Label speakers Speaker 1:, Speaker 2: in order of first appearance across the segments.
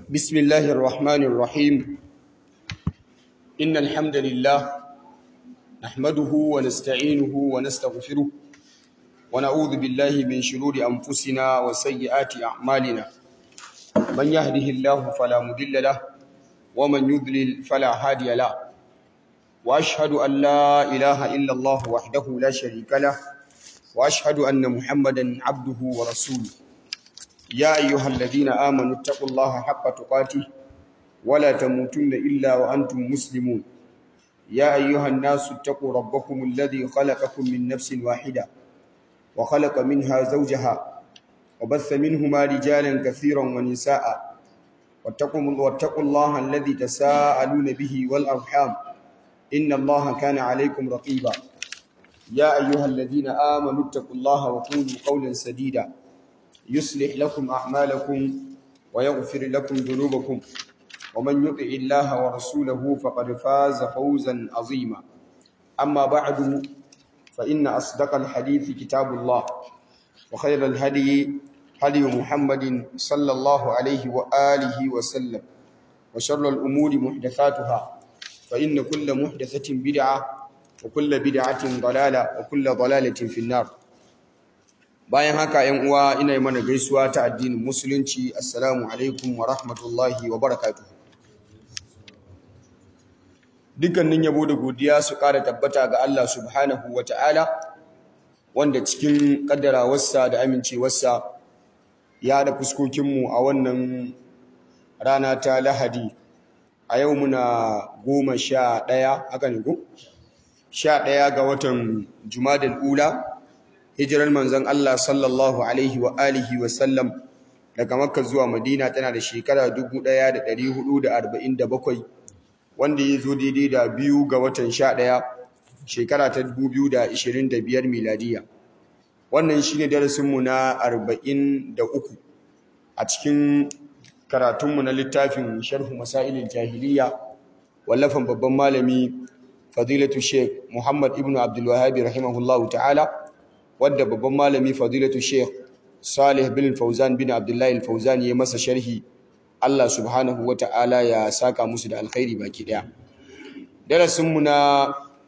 Speaker 1: بسم الله الرحمن الرحيم إن الحمد لله نحمده ونستعينه ونستغفره ونعوذ بالله من شرور أنفسنا وسيئات أعمالنا من يهده الله فلا مضل له ومن يضلل فلا هادي له وأشهد أن لا إله إلا الله وحده لا شريك له وأشهد أن محمدا عبده ورسوله يا أيها الذين آمنوا اتقوا الله حق تقاته ولا تموتن إلا وأنتم مسلمون يا أيها الناس اتقوا ربكم الذي خلقكم من نفس واحدة وخلق منها زوجها وبث منهما رجالا كثيرا ونساء واتقوا, واتقوا الله الذي تساءلون به والأرحام إن الله كان عليكم رقيبا يا أيها الذين آمنوا اتقوا الله وقولوا قولا سديدا يصلح لكم أعمالكم ويغفر لكم ذنوبكم ومن يطع الله ورسوله فقد فاز فوزا عظيما أما بعد فإن أصدق الحديث كتاب الله وخير الهدي هدي محمد صلى الله عليه وآله وسلم وشر الأمور محدثاتها فإن كل محدثة بدعة وكل بدعة ضلالة وكل ضلالة في النار bayan haka yan uwa ina yi mana gaisuwa ta addinin musulunci assalamu alaikum wa rahmatullahi wa barakatuh dukkanin yabo da godiya su ƙara tabbata ga Allah subhanahu wa ta'ala wanda cikin ƙaddarawarsa da amincewarsa ya da fuskokinmu a wannan rana ta lahadi a yau muna goma sha ɗaya haka ne ko? sha ɗaya ga watan jumadal ula hijirar manzon Allah sallallahu alaihi wa alihi wa sallam daga Makka zuwa Madina tana da shekara 1447 wanda ya zo daidai da biyu ga watan 11 shekara ta 2025 miladiya wannan shine darasin mu na 43 a cikin karatunmu na littafin sharhu masailil jahiliya wallafan babban malami fadilatu sheikh Muhammad ibn Abdul Wahhab rahimahullahu ta'ala wadda babban malami fadilatu sheikh salih bin fauzan bin abdullahi al-fauzan ya masa sharhi Allah subhanahu wa ta'ala ya saka musu da alkhairi baki daya darasinmu na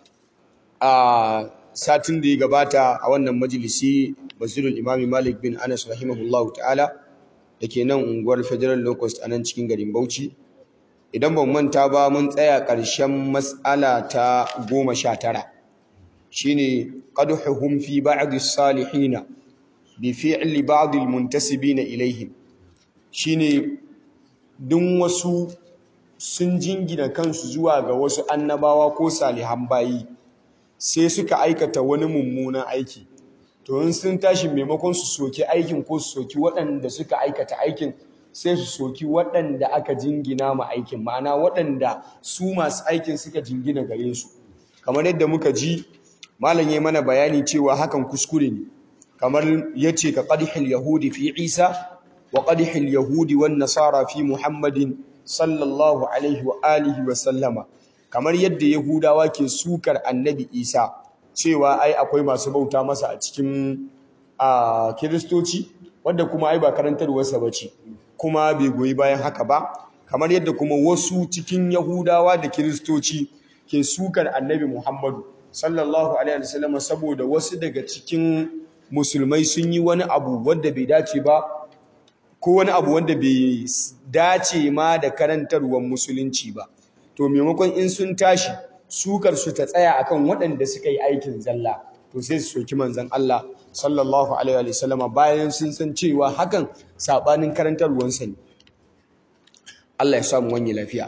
Speaker 1: a satin da ya gabata a wannan majalisi basirul imami malik bin anas rahimahullahu ta'ala da ke nan unguwar federal locust a nan cikin garin bauchi idan ban manta ba mun tsaya ƙarshen matsala ta goma sha tara shine qadhuhum fi ba'd as-salihin bi fi'li ba'd al-muntasibin ilayhim shine dun wasu sun jingina kansu zuwa ga wasu annabawa ko salihan bayi sai suka aikata wani mummunan aiki to in sun tashi maimakon su soki aikin ko su soki waɗanda suka aikata aikin sai su soki waɗanda aka jingina ma aikin ma'ana waɗanda su masu aikin suka jingina gare su kamar yadda muka ji malam yayi mana bayani cewa hakan kuskure ne kamar yace ka qadhil yahudi fi isa wa qadhil yahudi wan nasara fi muhammadin sallallahu alaihi wa alihi wa sallama kamar yadda yahudawa ke sukar annabi isa cewa ai akwai masu bauta masa a cikin a kiristoci wanda kuma ai ba karantarwarsa bace kuma bai goyi bayan haka ba kamar yadda kuma wasu cikin yahudawa da kiristoci ke sukar annabi muhammadu sallallahu alaihi wasallam saboda wasu daga cikin musulmai sun yi wani abu wanda bai dace ba ko wani abu wanda bai dace ma da karantarwar musulunci ba to maimakon in sun tashi sukar su ta tsaya akan waɗanda suka yi aikin zalla to sai su soki manzon Allah sallallahu alaihi wasallam bayan sun san cewa hakan sabanin karantarwarsa ne Allah ya samu wani lafiya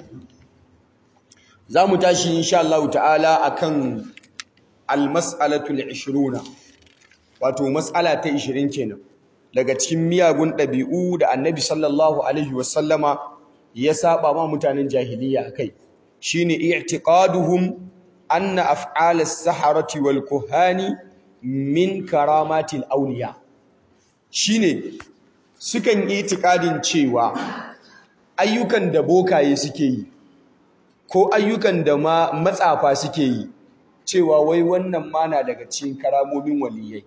Speaker 1: za mu tashi insha Allah ta'ala akan almas'alatul 20 wato mas'ala ta 20 kenan daga cikin miyagun ɗabi'u da annabi sallallahu alaihi wasallama ya saba ma mutanen jahiliya akai shine i'tiqaduhum anna af'al as-saharati wal kuhani min karamatil awliya shine sukan yi itikadin cewa ayyukan da bokaye suke yi ko ayyukan da ma matsafa suke yi cewa wai wannan mana daga cikin karamomin waliyai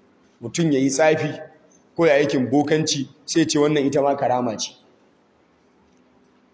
Speaker 1: mutum ya yi tsafi ko ya aikin bokanci sai ce wannan ita ma karama ce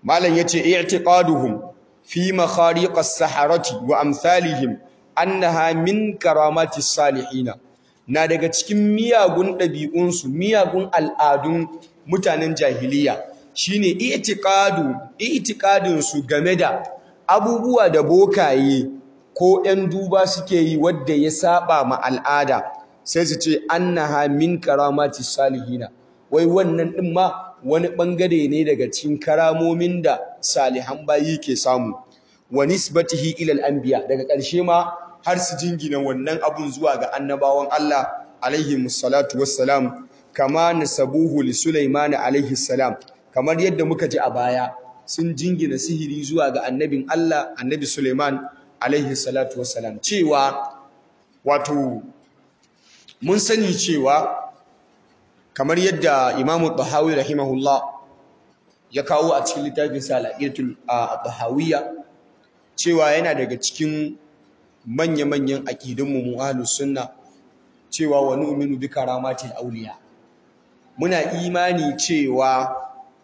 Speaker 1: malam yace i'tiqaduhum fi makhariq as-saharati wa amsalihim annaha min karamati salihina na daga cikin miyagun ɗabi'unsu miyagun al'adun mutanen jahiliya shine i'tiqadu i'tiqadin su game da abubuwa da bokaye ko 'yan duba suke yi wadda ya saba ma al'ada sai su ce annaha min karamati salihina wai wannan din ma wani bangare ne daga cikin karamomin da salihan bayi ke samu wa nisbatihi ila al-anbiya daga ƙarshe ma har su jingina wannan abun zuwa ga annabawan Allah alaihi musallatu wassalam kama nasabuhu li Sulaiman alaihi salam kamar yadda muka ji a baya sun jingina sihiri zuwa ga annabin Allah annabi Sulaiman alaihi salatu wassalam cewa wato mun sani cewa kamar yadda Imam Tahawi rahimahullah ya kawo a cikin littafin sa al-Aqidatul Tahawiyya cewa yana daga cikin manya-manyan aqidunmu mu ahlus sunna cewa wa nu'minu bi karamatil awliya muna imani cewa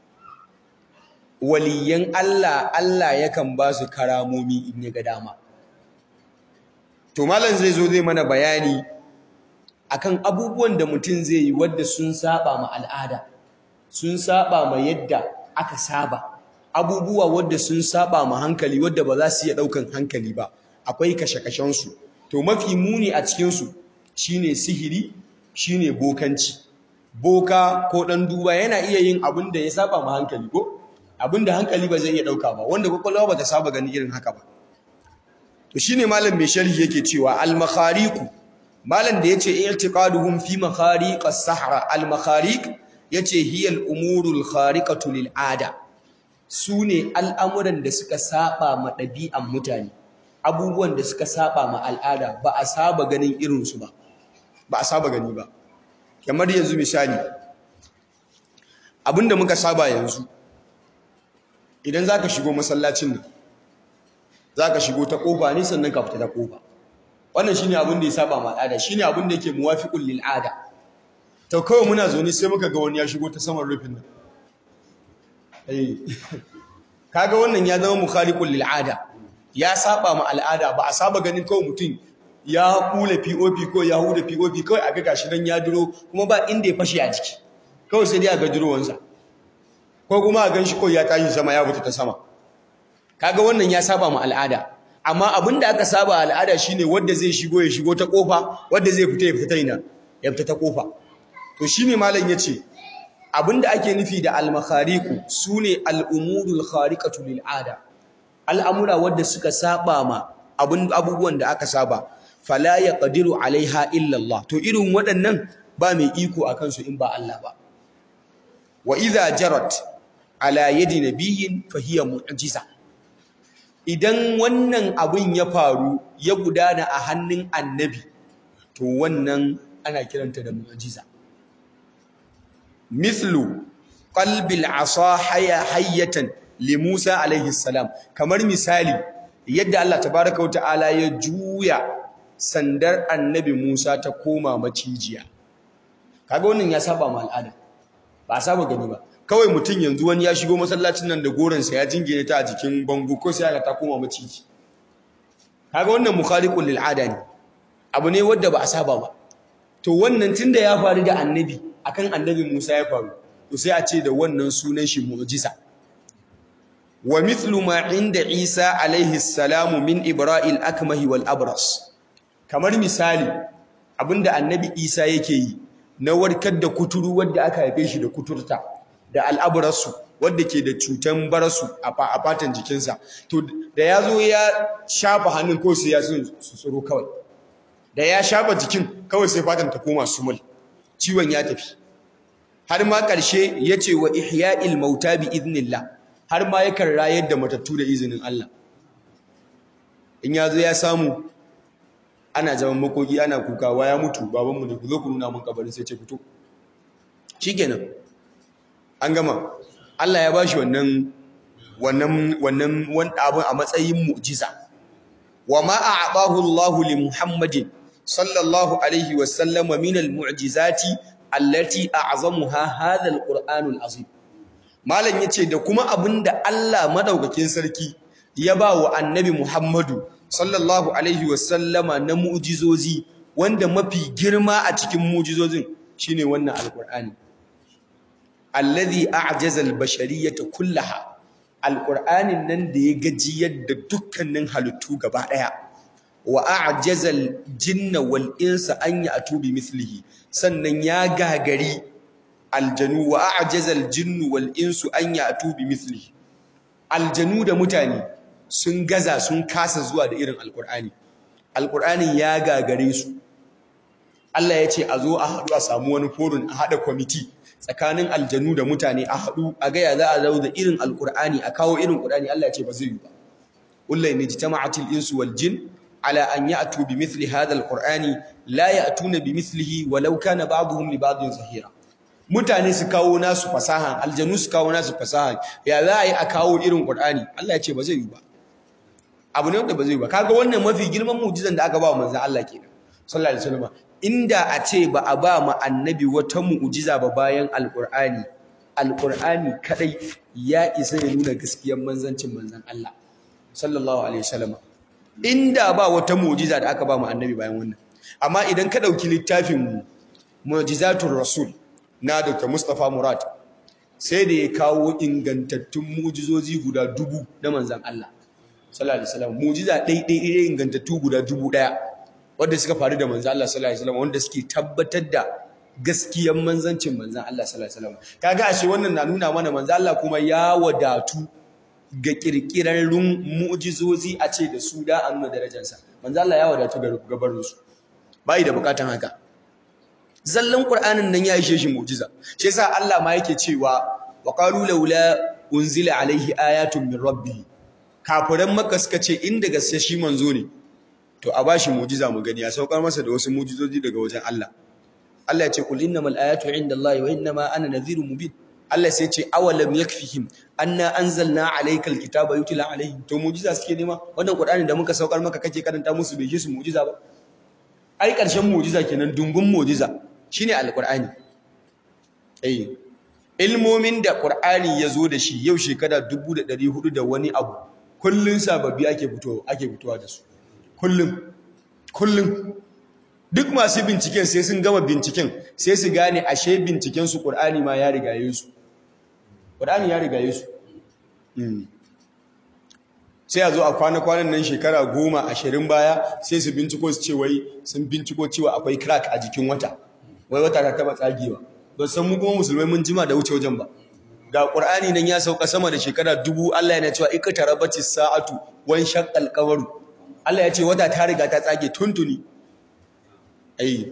Speaker 1: waliyan Allah Allah yakan ba su karamomi in ya ga dama to malam zai zo zai mana bayani akan abubuwan da mutum zai yi wadda sun saba ma al'ada sun saba ma yadda aka saba abubuwa wadda sun saba ma hankali wadda ba za su iya daukan hankali ba akwai kashe-kashen su to mafi muni a cikin su shine sihiri shine bokanci boka ko dan duba yana iya yin abin da ya saba ma hankali ko abin da hankali ba zai iya dauka ba wanda kwakwalwa ba ta saba gani irin haka ba to shine malam mai sharhi yake cewa al-makhariqu malam da yace i'tiqaduhum fi makhariq as-sahra al-makhariq yace hiya al-umuru al-khariqatu lil-ada sune al'amuran da suka saba ma ɗabi'an mutane abubuwan da suka saba ma al'ada ba a saba ganin irin su ba ba a saba gani ba kamar yanzu misali abinda muka saba yanzu idan zaka shigo masallacin nan zaka shigo ta kofa ne sannan ka fita ta kofa wannan shine abin da ya saba ma al'ada shine abin da yake muwafiqul lil ada to kawai muna zaune sai muka ga wani ya shigo ta saman rufin nan eh kaga wannan ya zama mukhaliqul lil ada ya saba ma al'ada ba a saba ganin kawai mutum ya kula POP ko ya huda POP kawai aka gashi dan ya duro kuma ba inda ya fashe a jiki kawai sai dai ga durowansa ko kuma a ganshi kawai ya tashi sama ya fita ta sama kaga wannan ya saba ma al'ada amma abinda aka saba al'ada shine wanda zai shigo ya shigo ta kofa wanda zai fita ya fita ina ya fita ta kofa to shine malam yace abinda ake nufi da al-makhariqu sune al-umurul khariqatu lil ada al'amura wanda suka saba ma abun abubuwan da aka saba fala yaqdiru alaiha illa Allah to irin waɗannan ba mai iko akan su in ba Allah ba wa idza jarat ala yadi nabiyyin fahiya mu'jiza idan wannan abin ya faru ya gudana a hannun annabi to wannan ana kiranta da mu'jiza mithlu qalbil asa haya hayyatan li Musa alaihi salam kamar misali yadda Allah tabaaraka wa ta'ala ya juya sandar annabi Musa ta koma macijiya kaga wannan ya saba ma al'ada ba a saba gani ba kawai mutum yanzu wani ya shigo masallacin nan da goransa ya jingine ta a jikin bango ko sai aka ta koma maciji kaga wannan mukhaliqul lil ada ne abu ne wanda ba a saba ba to wannan tunda ya faru da annabi akan annabi Musa ya faru to sai a ce da wannan sunan shi mu'jiza wa mithlu ma inda Isa alaihi salamu min ibra'il akmahi wal abras kamar misali abinda annabi Isa yake yi na warkar da kuturu wanda aka haife shi da kuturta da al'aburarsu wadda ke da cutan barasu a fatan jikinsa to da ya zo ya shafa hannun ko sai ya su tsoro kawai da ya shafa jikin kawai sai fatan ta koma sumul ciwon ya tafi har ma ƙarshe ya ce wa ihya'il mauta bi iznillah har ma yakan rayar da matattu da izinin Allah in ya zo ya samu ana zaman makoki ana kukawa ya mutu babanmu ne ku zo ku nuna mun kabarin sai ce fito shikenan an gama Allah ya bashi wannan wannan wannan wani abin a matsayin mu'jiza wa ma a'tahu Allah li Muhammadin sallallahu alaihi wa sallama min al-mu'jizati allati a'zamuha hadha al-Qur'an al-azim malam yace da kuma abinda Allah madaukakin sarki ya ba wa annabi Muhammadu sallallahu alaihi wasallama na mu'jizozi wanda mafi girma a cikin mu'jizozin shine wannan alqur'ani alladhi a'jaza al-bashariyata kullaha alqur'anin nan da ya gajiyar da dukkanin halittu gaba daya wa a'jaza al-jinna wal insa an ya'tu bi mithlihi sannan ya gagari aljanu wa a'jaza al-jinnu wal insu an ya'tu bi mithlihi aljanu da mutane sun gaza sun kasa zuwa da irin alqur'ani alqur'anin ya gagare su Allah ya ce a zo a haɗu a samu wani forum a haɗa kwamiti tsakanin aljanu da mutane a haɗu a gaya za a zau da irin alƙur'ani a kawo irin ƙur'ani Allah ya ce ba zai yi ba kullai ne jitama'atil insu wal jin ala an ya'tu bi mithli hadha alqur'ani la ya'tuna bi mithlihi walau kana ba'dhum li ba'dhin zahira mutane su kawo nasu fasaha aljanu su kawo nasu fasaha ya za a yi a kawo irin ƙur'ani Allah ya ce ba zai yi ba abu ne wanda ba zai yi ba kaga wannan mafi girman mu'jizan da aka ba wa manzon Allah kenan sallallahu alaihi wasallam inda a ce ba a ba mu annabi wata mu'jiza ba bayan alqur'ani alqur'ani kadai ya isa ya nuna gaskiyar manzancin manzon Allah sallallahu alaihi wasallam inda ba wata mu'jiza da aka ba mu annabi bayan wannan amma idan ka dauki littafin mu mu'jizatul rasul na Dr. Mustafa Murad sai da ya kawo ingantattun mu'jizozi guda dubu na manzon Allah sallallahu alaihi wasallam mu'jiza ɗaiɗai ingantattu guda dubu ɗaya wanda suka faru da manzan Allah sallallahu alaihi wasallam wanda suke tabbatar da gaskiyar manzancin manzan Allah sallallahu alaihi wasallam kaga ashe wannan na nuna mana manzan Allah kuma ya wadatu ga kirkirarrun mu'jizozi a ce da su da an nuna darajarsa manzan Allah ya wadatu ga gabarin su bai da bukatan haka zallan qur'anin nan ya ishe shi mu'jiza shi yasa Allah ma yake cewa wa qalu laula unzila alaihi ayatun min rabbih kafiran makka suka ce inda gaske shi manzo ne to a bashi mujiza mu gani ya saukar masa da wasu mujizoji daga wajen Allah Allah ya ce kul innamal ayatu indallahi wa innama ana nadhirun mubin Allah sai ya ce awalam yakfihim anna anzalna alaykal kitaba yutla alaihim to mujiza suke nema wannan qur'ani da muka saukar maka kake karanta musu bai shi su mujiza ba ai karshen mujiza kenan dungun mujiza shine alqur'ani eh ilmomin da qur'ani yazo da shi yau shekara 1400 da wani abu kullun sababbi ake fito ake fitowa da su kullum kullum duk masu binciken sai sun gama binciken sai su gane ashe binciken su Qur'ani ma ya rigaye su Qur'ani ya rigaye su sai a zo a kwana-kwanan nan shekara goma ashirin baya sai su binciko su ce wai sun binciko cewa akwai crack a jikin wata wai wata ta taba tsagewa ba san mu kuma musulmai mun jima da wuce wajen ba ga Qur'ani nan ya sauka sama da shekara dubu Allah yana cewa iktarabatis sa'atu wan shaqqal qamaru Allah ya ce wata ta riga ta tsage tuntuni ai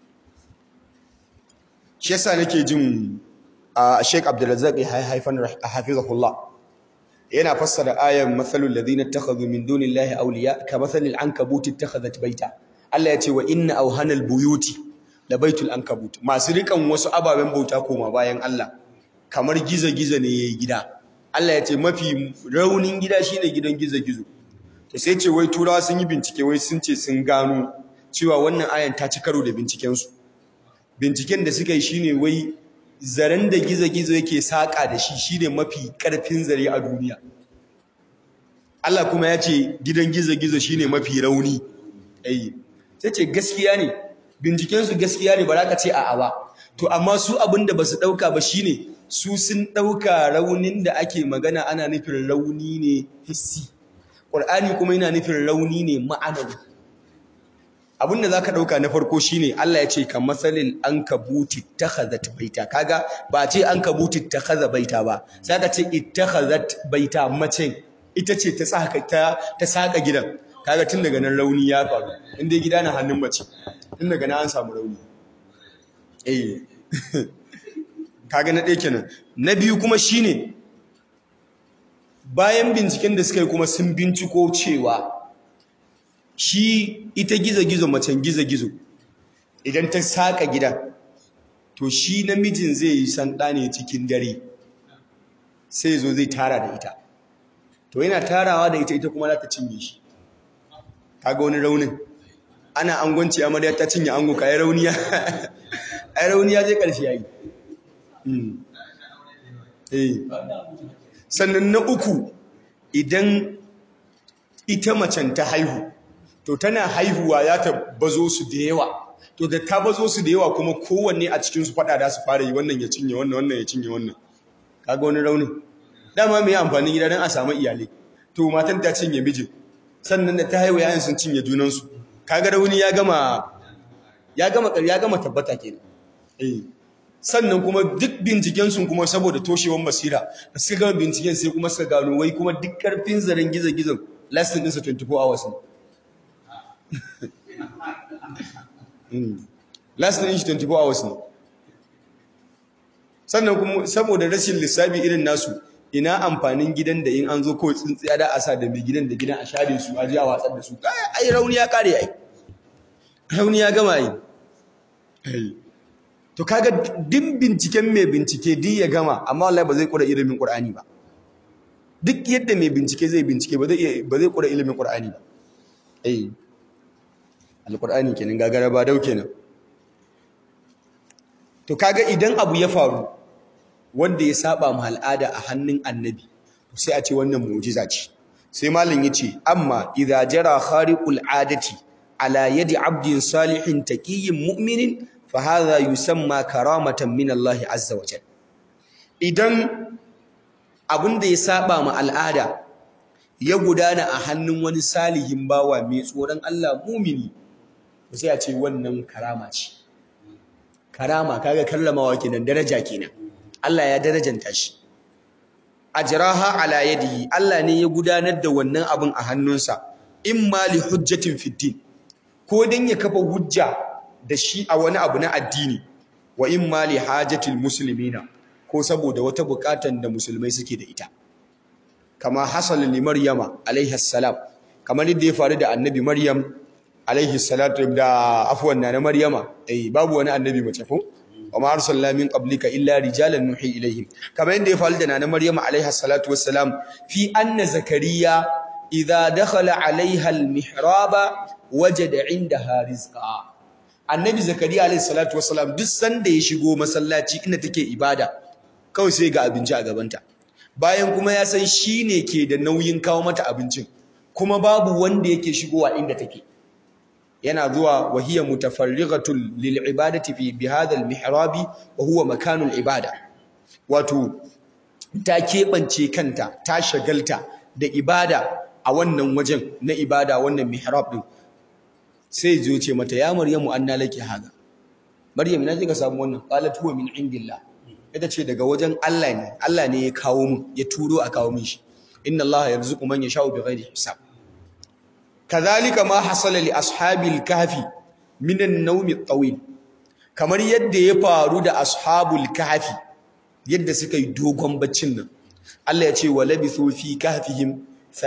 Speaker 1: shi yasa nake jin a Sheikh Abdulrazzaq haifan hafizahullah yana fassara ayan mathalul ladina ittakhadhu min dunillahi awliya kamathalil ankabuti ittakhadhat baita Allah ya ce wa inna awhanal buyuti labaitul ankabut masu rikan wasu ababen bauta koma bayan Allah kamar gizo-gizo ne yayi gida Allah ya ce mafi raunin gida shine gidan gizo-gizo to sai ce wai turawa sun yi bincike wai sun ce sun gano cewa wannan ayan ta ci karo da bincikensu binciken da suka yi shine wai zaren da gizo-gizo yake saƙa da shi shine mafi ƙarfin zare a duniya Allah kuma ya ce gidan gizo-gizo shine mafi rauni ai sai ce gaskiya ne bincikensu gaskiya ne ba za ka ce a'a ba to amma su abin da ba su ɗauka ba shine su sun ɗauka raunin da ake magana ana nufin rauni ne hissi ƙur'ani kuma yana nufin rauni ne ma'anawi abin da za ka ɗauka na farko shine Allah ya ce ka matsalin an kabuti ta hazat baita kaga ba ce an kabuti ta haza baita ba sai ka ce ita hazat baita mace ita ce ta saka gidan kaga tun daga nan rauni ya faru inda gida na hannun mace tun daga nan an samu rauni eh kaga na ɗaya kenan na biyu kuma shine bayan binciken da suka yi kuma sun binciko cewa shi ita gizo-gizo macen gizo-gizo idan ta saka gida to shi namijin zai yi sanda ne cikin dare sai zo zai tara da ita to yana tarawa da ita ita kuma za ta cinye shi kaga wani raunin ana angwanci amarya ta cinye ango ka yi rauniya ai rauniya zai karshe yayi eh sannan na uku idan ita macen ta haihu to tana haihuwa ya ta bazo su da yawa to da ta bazo su da yawa kuma kowanne a cikin su fada da su fara yi wannan ya cinye wannan wannan ya cinye wannan kaga wani raunin dama mai amfanin gida don a samu iyalai to matan ta cinye mijin sannan da ta haihu yayin sun cinye junansu kaga rauni ya gama ya gama ya gama tabbata kenan eh sannan kuma duk binciken sun kuma saboda toshewar basira da suka gama binciken sai kuma suka gano wai kuma duk karfin zaren gizo-gizon lastin ɗinsa 24 hours ne lastin ɗin shi 24 hours ne sannan kuma saboda rashin lissafi irin nasu ina amfanin gidan da in an zo kawai tsintsiya da asa da mai gidan da gidan a share su a ji a watsar da su ai rauni ya kare ai rauni ya gama ai to kaga duk binciken mai bincike duk ya gama amma wallahi ba zai kura ilimin qur'ani ba duk yadda mai bincike zai bincike ba zai ba zai kura ilimin qur'ani ba eh alqur'ani kenan gagara ba dau kenan to kaga idan abu ya faru wanda ya saba mu al'ada a hannun annabi sai a ce wannan mu'jiza ce sai malam yace amma idza jara khariqul adati ala yadi abdin salihin taqiyyin mu'minin fa hadha yusamma karamatan min Allah azza wa jalla idan abinda ya saba mu al'ada ya gudana a hannun wani salihin bawa mai tsoron Allah mumini sai a ce wannan karama ce karama kaga karramawa kenan daraja kenan Allah ya darajanta shi ajraha ala yadihi Allah ne ya gudanar da wannan abin a hannunsa imma li hujjatin fiddin ko dan ya kafa hujja da shi a wani abu na addini wa imma li hajatil muslimina ko saboda wata bukatan da musulmai suke da ita kama hasal li maryama alaiha salam kamar yadda ya faru da annabi maryam alaihi salatu da afwan na maryama eh babu wani annabi mace ko wa ma arsalna min qablika illa rijalan nuhi ilaihim kamar yadda ya faru da nana maryama alaiha salatu wassalam fi anna zakariya idza dakhala alaiha almihraba wajada indaha rizqa annabi zakariya alaihi salatu wassalam duk sanda ya shigo masallaci inda take ibada kawai sai ga abinci a gabanta bayan kuma ya san shine ke da nauyin kawo mata abincin kuma babu wanda yake shigowa inda take yana zuwa wahiya mutafarrigatul lil ibadati fi bihadha al mihrabi wa huwa makanul ibada wato ta keɓance kanta ta shagalta da ibada a wannan wajen na ibada wannan mihrab din sai zo ce mata ya maryamu anna laki hada maryam ina kika samu wannan qalat huwa min indillah ita ce daga wajen Allah ne Allah ne ya kawo mu ya turo a kawo min shi inna Allah yarzuqu man yasha'u bighairi hisab kazalika ma hasala li ashabil kahfi minan nawmi at-tawil kamar yadda ya faru da ashabul kahfi yadda suka yi dogon baccin nan Allah ya ce wa labithu fi kahfihim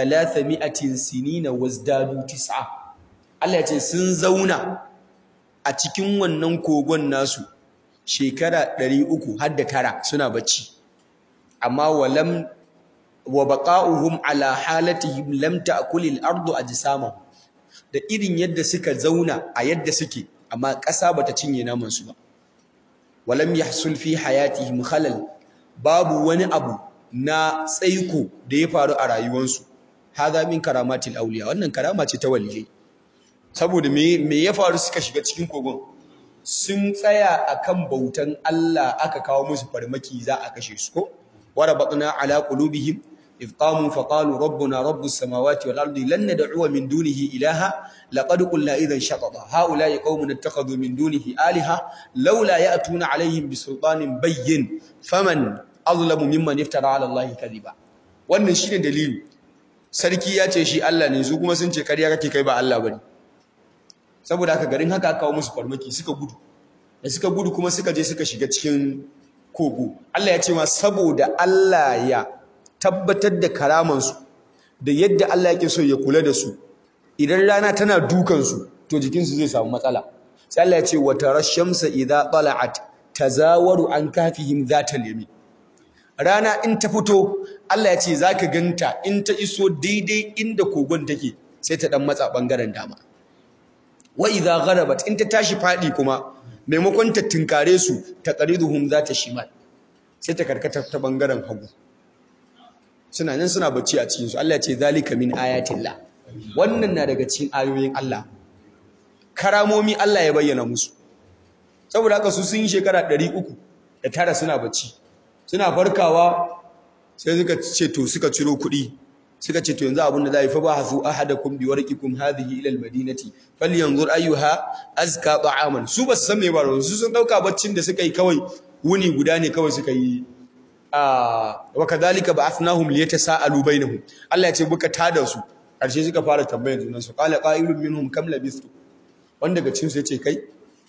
Speaker 1: 300 sinina wazdadu tis'a Allah ya ce sun zauna a cikin wannan kogon nasu shekara 300 har da tara suna bacci amma walam wa baqa'uhum ala halatihim lam ta'kulil ardu ajsamahum da irin yadda suka zauna a yadda suke amma ƙasa bata cinye naman su ba walam yahsul fi hayatihim khalal babu wani abu na tsaiko da ya faru a rayuwarsu hadha min karamatil awliya wannan karama ce ta waliyai saboda me me ya faru suka shiga cikin kogon sun tsaya akan bautan Allah aka kawo musu farmaki za a kashe su ko warabatna ala qulubihim إذ قاموا فقالوا ربنا رب السماوات والأرض لن ندعو من دونه إلها لقد قلنا إذا شططا هؤلاء قوم اتخذوا من دونه آلهة لولا يأتون عليهم بسلطان بين فمن أظلم ممن افترى على الله كذبا wannan shine dalili sarki ya ce shi Allah ne su kuma sun ce kariya kake kai ba Allah bane saboda haka garin haka aka kawo musu farmaki suka gudu da suka gudu kuma suka je suka shiga cikin kogo Allah ya ce ma saboda Allah ya tabbatar da karamansu da yadda Allah yake so ya kula da su idan rana tana dukansu to jikinsu zai samu matsala sai Allah ya ce wa tarashamsa idza tala'at tazawaru an kafihim zata limi rana in ta fito Allah ya ce zaka ganta in ta iso daidai inda kogon take sai ta dan matsa bangaren dama wa idza gharabat in ta tashi fadi kuma maimakon ta tinkare su ta qariduhum zata shimal sai ta karkata ta bangaren hagu suna nan suna bacci a cikin su Allah ya ce zalika min ayatillah wannan na daga cikin ayoyin Allah karamomi Allah ya bayyana musu saboda haka su sun yi shekara 300 da tara suna bacci suna farkawa sai suka ce to suka ciro kuɗi suka ce to yanzu abin da za yi fa ba hasu ahadakum bi warqikum hadhihi ila almadinati falyanzur ayyuha azka ta'aman su ba su san me ba su sun dauka baccin da suka yi kawai wuni guda ne kawai suka yi a wa kadhalika ba'athnahum liyatasaalu bainahum Allah ya ce buka tada su karshe suka fara tambayar junan su qala qa'ilun minhum kam labistu wanda daga cikin su yace kai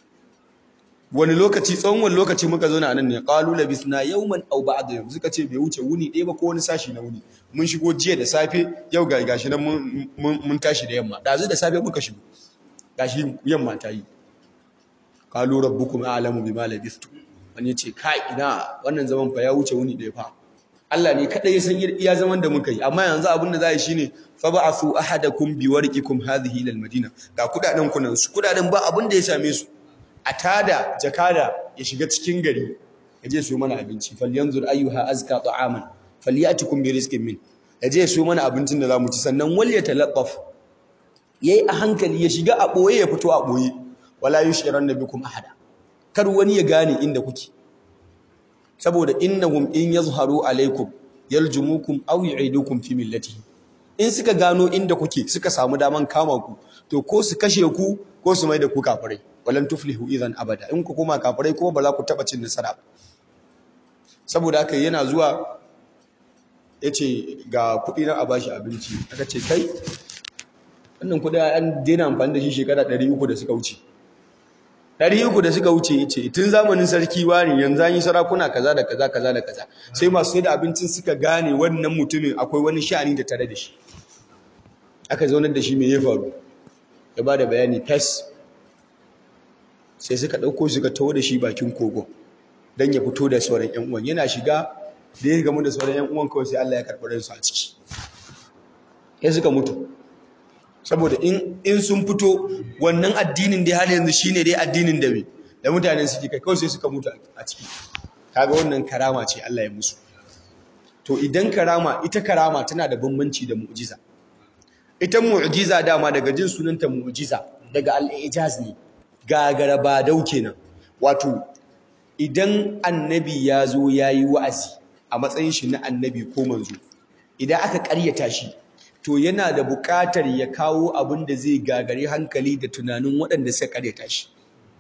Speaker 1: wani lokaci tsawon wani lokaci muka zo na nan ne qalu labisna yawman aw ba'da yawm suka ce bai wuce wuni ɗaya ba ko wani sashi na wuni mun shigo jiya da safe yau ga gashi nan mun tashi da yamma dazu da safe muka shigo gashi yamma ta yi qalu rabbukum a'lamu bima labistu wani ce kai ina wannan zaman fa ya wuce wuni ɗaya fa Allah ne kadai ya san iya zaman da muka yi amma yanzu abin da za yi shine fa ba'athu ahadakum biwarqikum hadhihi ila almadina ga kudaden kunan su kudaden ba abin da ya same su a tada jakada ya shiga cikin gari ya je su mana abinci falyanzur ayyuha azka ta'aman falyatikum bi rizqin min ya je su mana abincin da zamu ci sannan wal yatalaqqaf yayi a hankali ya shiga a boye ya fito a boye wala yushiranna bikum ahada kar wani ya gane inda kuke saboda innahum in yazharu alaikum yaljumukum aw yu'idukum fi millatihi in suka gano inda kuke suka samu daman kama ku to ko su kashe ku ko su mai da ku kafirai walan tuflihu idan abada in ku koma kafirai kuma ba za ku taba cin nasara ba saboda haka yana zuwa yace ga kuɗi na a bashi abinci aka ce kai wannan kuɗi an daina amfani da shi shekara 300 da suka wuce 300 da suka wuce yace tun zamanin sarki wani yanzu an yi sarakuna kaza da kaza kaza da kaza sai masu sai da abincin suka gane wannan mutumin akwai wani sha'ani da tare da shi aka zaunar da shi me ya faru ya ba da bayani fes sai suka ɗauko suka taho da shi bakin kogon don ya fito da sauran ‘yan uwan yana shiga da ya gamu da sauran ‘yan uwan kawai sai Allah ya karɓi ransu a ciki ya suka mutu saboda in sun fito wannan addinin da har yanzu shine dai addinin da me da mutanen suke kai kawai sai suka mutu a ciki kaga wannan karama ce Allah ya musu to idan karama ita karama tana da bambanci da mu'jiza ita mu'jiza dama daga jin sunanta mu'jiza daga al-ijaz ne gagara ba dau kenan wato idan annabi ya zo ya yi wa'azi a matsayin shi na annabi ko manzo idan aka ƙaryata shi to yana da buƙatar ya kawo abin da zai gagari hankali da tunanin waɗanda suka ƙaryata shi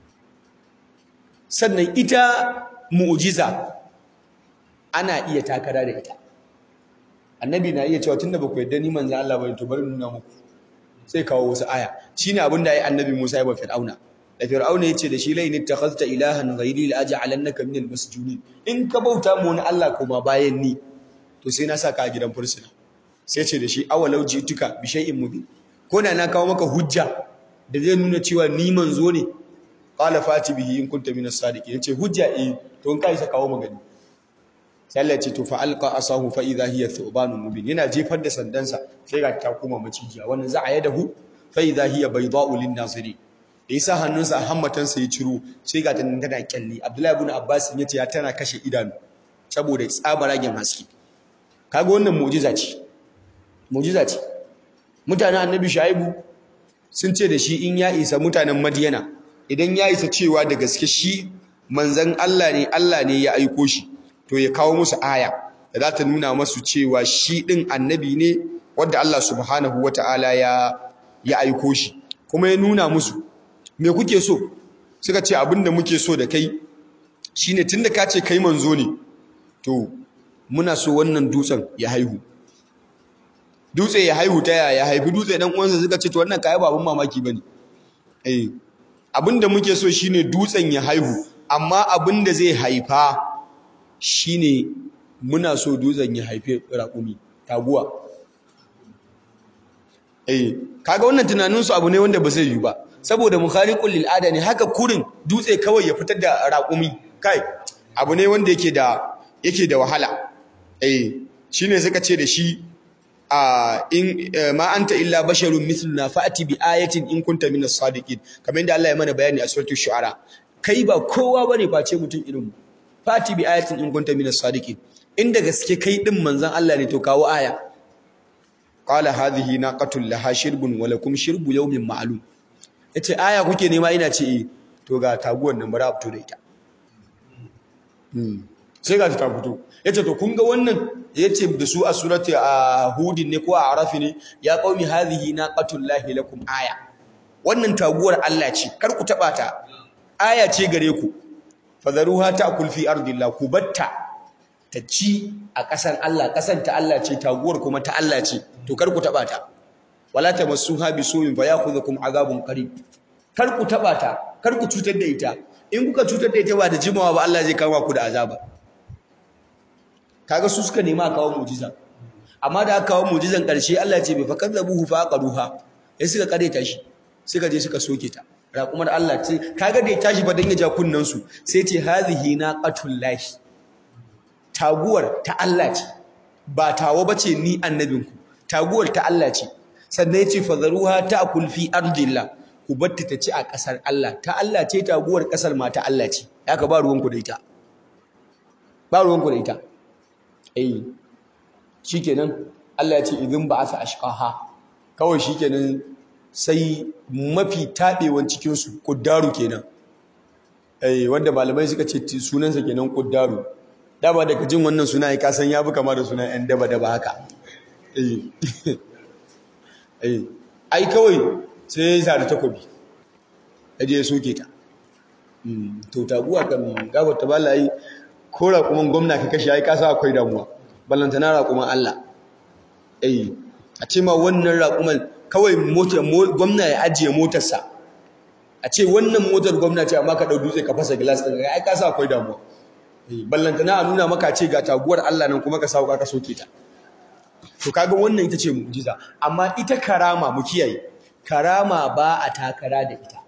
Speaker 1: sannan ita mu'jiza ana iya takara da ita annabi na iya cewa tunda ba ku yarda ni manzo Allah bane to bari nuna muku sai kawo wasu aya shine abin da ya annabi Musa ya ba Fir'auna da Fir'auna yace da shi lain ittakhadta ilahan ghairi la aj'alannaka minal masjunin in ka bauta mu wani Allah kuma bayan ni to sai na saka a gidan fursuna sai ce da shi awalau jituka bi shay'in mubin ko da na kawo maka hujja da zai nuna cewa ni manzo ne qala fati bihi in kunta minas sadiqin yace hujja eh to in kai sa kawo magani sai Allah ya ce to fa alqa asahu fa idha hiya thubanun mubin yana jefar da sandansa sai ga ta koma macijiya wannan za a yadahu fa idha hiya bayda'u lin naziri da yasa hannunsa a hammatansa ya ciro sai ga tana tana kyalli Abdullahi ibn Abbas yace ya tana kashe idanu saboda tsabaragen haske kaga wannan mu'jiza ce mu'jiza ce mutanen annabi Shu'aibu sun ce da shi in ya isa mutanen Madiyana idan ya isa cewa da gaske shi manzon Allah ne Allah ne ya aiko shi to ya kawo musu aya da za ta nuna masu cewa shi ɗin annabi ne wadda Allah subhanahu wata'ala ya ya aiko shi kuma ya nuna musu me kuke so suka ce abinda muke so da kai shine tunda ka ce kai manzo ne to muna so wannan dutsen ya haihu dutse ya haihu ta yaya haifi dutse dan uwansa suka ce to wannan kai ba abun mamaki bane eh abinda muke so shine dutsen ya haihu amma abinda zai haifa shine muna so dutsen ya haife raƙumi taguwa eh kaga wannan tunanin su abu ne wanda ba zai yi ba saboda mukhariqul lil ada ne haka kurin dutse kawai ya fitar da raƙumi kai abu ne wanda yake da yake da wahala eh shine suka ce da shi a in ma anta illa basharun mithluna fa'ati bi ayatin in kunta minas sadiqin kamar yadda Allah ya mana bayani a suratul shu'ara kai ba kowa bane face mutum irin mu fati bi ayatin in kunta minas sadiqin inda gaske kai din manzon Allah ne to kawo aya qala hadhihi naqatul laha shirbun wa lakum shirbu yawmin ma'lum yace aya kuke nema ina ce eh to ga taguwar nan bara fito da ita sai ga ta fito yace to kun ga wannan yace da su a surati a hudin ne ko a arafi ne ya qaumi hadhihi naqatul lahi lakum aya wannan taguwar Allah ce kar ku taba ta aya ce gare ku fadharuha ta'kul fi ardillah ku batta ta ci a ƙasar Allah ƙasar ta Allah ce taguwar kuma ta Allah ce to kar ku taba ta wala tamassuha bisu'in fayakhudhukum azabun qarib kar ku taba ta kar ku cutar da ita in kuka cutar da ita ba da jimawa ba Allah zai kama ku da azaba kaga su suka nema kawo mu'jiza amma da aka kawo mu'jizan ƙarshe Allah ce bai fa kadzabuhu fa aqaruha sai suka kareta shi suka je suka soke ta raƙumar Allah ce kaga da ya tashi fa dan ya ja kunnan su sai ce hazihi naqatul lahi taguwar ta Allah ce ba tawo bace ni annabinku taguwar ta Allah ce sannan yace fadharuha ta'kul fi ardillah ku batta ta ci a ƙasar Allah ta Allah ce taguwar ƙasar ma ta Allah ce haka ba ruwanku da ita ba ruwanku da ita eh shikenan Allah ya ce idin ba'atha ashqaha kawai shikenan sai mafi taɓewan cikinsu ƙuddaru kenan eh wanda malamai suka ce sunansa kenan ƙuddaru dama daga jin wannan suna ya kasan ya fi kama da sunan 'yan daba-daba haka eh ai kawai sai ya yi sa da takobi ya je ya soke ta to taguwa kan gabar ta bala yi ko raƙuman gwamna ka kashe ya yi kasa akwai damuwa ballantana raƙuman allah eh a ce ma wannan raƙuman kawai gwamna ya ajiye motarsa a ce wannan motar gwamna ce amma ka ɗau dutse ka fasa gilas ɗin ai ka sa akwai damuwa ballantana a nuna maka ce ga taguwar Allah nan kuma ka sa ka soke ta to kaga wannan ita ce mu'jiza amma ita karama mu kiyaye karama ba a takara da ita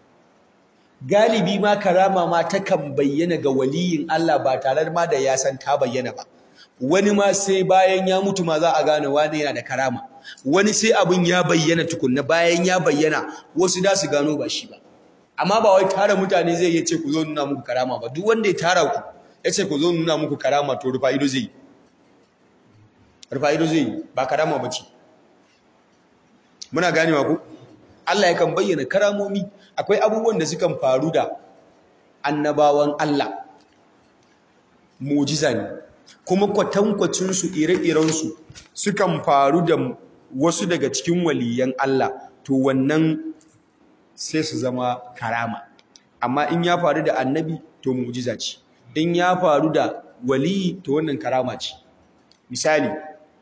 Speaker 1: galibi ma karama ma takan bayyana ga waliyin Allah ba tare ma da ya san ta bayyana ba wani ma sai bayan ya mutu ma za a gane wani yana da karama wani sai abin ya bayyana tukunna bayan ya bayyana wasu da su gano ba shi ba amma ba wai tara mutane zai yi ce ku zo nuna muku karama ba duk wanda ya tara ku ya ce ku zo nuna muku karama to rufa ido zai rufa ido zai ba karama ba ce muna ganewa ku Allah yakan bayyana karamomi akwai abubuwan da sukan faru da annabawan Allah mujiza ne kuma kwatankwacinsu ire-irensu sukan faru da wasu daga cikin waliyan Allah to wannan sai su zama karama amma in ya faru da annabi to mujiza ce in ya faru da waliyi to wannan karama ce misali